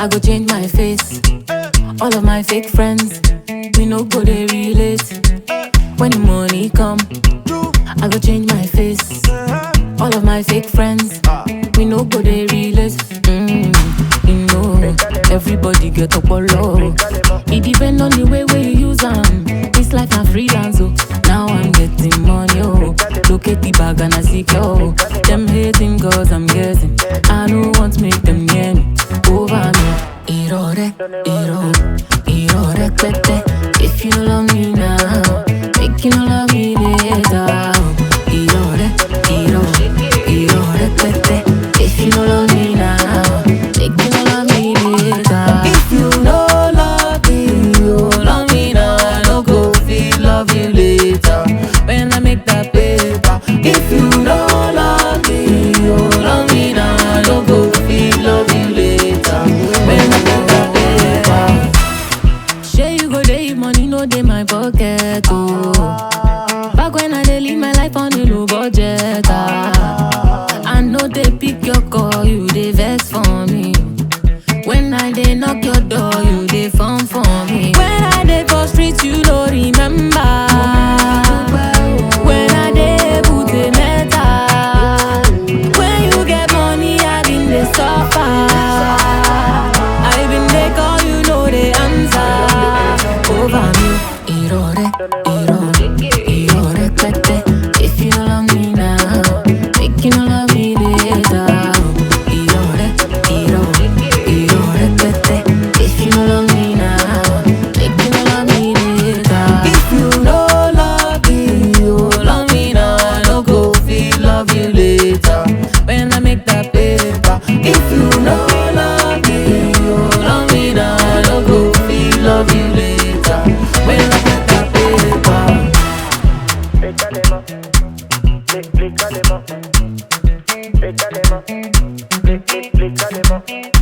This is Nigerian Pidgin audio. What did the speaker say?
I go change my face. All of my fake friends, we no go they relate. When the money come, I go change my face. All of my fake friends, we no go they relate. Mm, you know, everybody get up low. It depend on the way where you use them. This life na freelance, oh. Now I'm getting money, oh. Look at the bag and I secure. Them hating cause I'm guessing. I don't want to make them near me. Over me. Irore, iro, irore, tete. If you love me now, make you no love me later. Irore, iro, irore, tete. If you no love me now, make you no love me later. If you no love me, you love me now. I no go feel love you later. When I make that paper. If you no love me, you love me now. I no go feel love you later. When I make that paper. Shey you go dey if money no dey my pocket oh. Back when I dey live my life on a low budget ah. I know they pick your call, you dey vex for me. When I dey knock your door, you dey phone for me. When I dey for street, you no remember. When I dey put a metal. When you get money, I been dey suffer. I been dey call, you know the answer. Over me, irore, irore, irore, tete. If you love me now, make you no love me later. Irore, irore, irore, tete. If you no love me now, make you no love me later. If you no love me, you love me now. I no go feel love you later. When I make that paper. If you no love me, you love me now. I no go feel love you later. When I make that paper. Pétalema, plé- plécalément. Pétalema, plé- plé- plécalément.